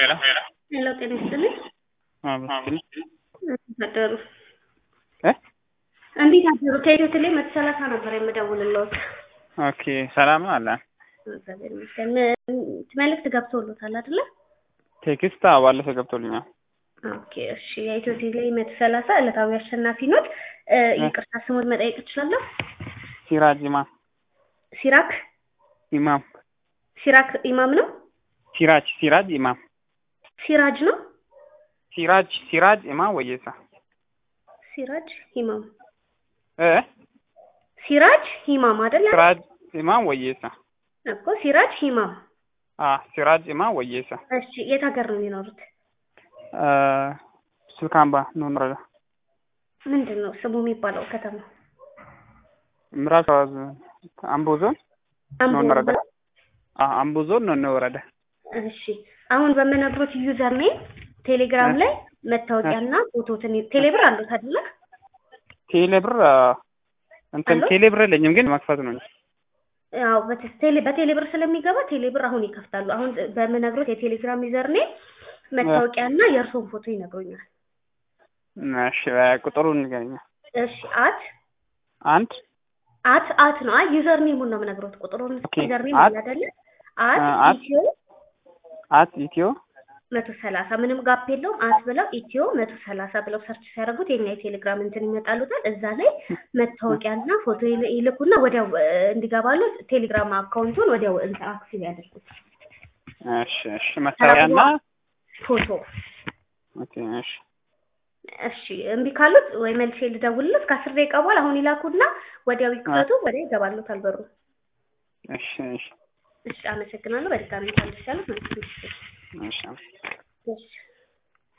ሄሎ ጤና ይስጥልኝ። እንዴት አደሩ? እንዴት አደሩ? ከኢትዮ ቴሌ መቶ ሰላሳ ነበር የምደውልልዎት። ኦኬ ሰላም ነው አለ እግዚአብሔር ይመስገን። መልዕክት ገብቶልዎታል አይደለ? ቴክስት አዎ፣ ባለፈው ገብቶልኛል። ኦኬ እሺ። የኢትዮ ቴሌ መቶ ሰላሳ ዕለታዊ አሸናፊ ኖት። ይቅርታ ስሙን መጠየቅ እችላለሁ? ሲራጅ ኢማም ሲራክ ኢማም ሲራክ ኢማም ነው? ሲራጅ ሲራጅ ኢማም ሲራጅ ነው? ሲራጅ ሲራጅ ኢማም ወየሳ ሲራጅ ኢማም እ ሲራጅ ኢማም አይደል? ሲራጅ ኢማም ወየሳ እኮ ሲራጅ ኢማም። አ ሲራጅ ኢማም ወየሳ እሺ የት ሀገር ነው የሚኖሩት? እ ሱልካምባ ኑን ወረዳ ምንድን ነው ስሙ የሚባለው ከተማ? ምዕራብ ሸዋ ዞን አምቦ ዞን አምቦ ኑን ወረዳ ነው? አ አምቦ ዞን ኑን ወረዳ እሺ አሁን በምነግሮት ዩዘር ኔም ቴሌግራም ላይ መታወቂያና ፎቶትን ቴሌብር አሉት አይደለ? ቴሌብር አ፣ እንትን አለው? ቴሌብር የለኝም ግን መክፈት ነው እንጂ ያው በቴ- ቴሌ በቴሌብር ስለሚገባ ቴሌብር አሁን ይከፍታሉ። አሁን በምነግሮት የቴሌግራም ዩዘር ኔም መታወቂያና የእርስዎን ፎቶ ይነግሩኛል። እሺ ቁጥሩን ንገረኝ። እሺ አት አንድ አት አት ነው። አይ ዩዘር ኔሙን ነው የምነግሮት። ቁጥሩን ኦኬ፣ ዩዘር ኔም አት- አለ አይደለ? አት አ- አት- ኢትዮ አት ኢትዮ መቶ ሰላሳ ምንም ጋፕ የለውም። አት ብለው ኢትዮ መቶ ሰላሳ ብለው ሰርች ሲያደርጉት የኛ የቴሌግራም እንትን ይመጣሉታል። እዛ ላይ መታወቂያና ፎቶ ይል- ይልኩና ወዲያው እ፣ እንዲገባሉ ቴሌግራም አካውንቱን ወዲያው እንትን አክቲቭ ያደርጉት። እሺ እሺ መታወቂያና ፎቶ ኦኬ እሺ እሺ እምቢ ካሉት ወይ መልሼ ልደውልለት ከአስር ደቂቃ በኋላ አሁን ይላኩና ወዲያው ይክፈቱ፣ ወዲያው ይገባሉታል በሩ። እሺ እሺ እሺ አመሰግናለሁ። በድጋሚ ታልሻለሁ ማለት ነው። እሺ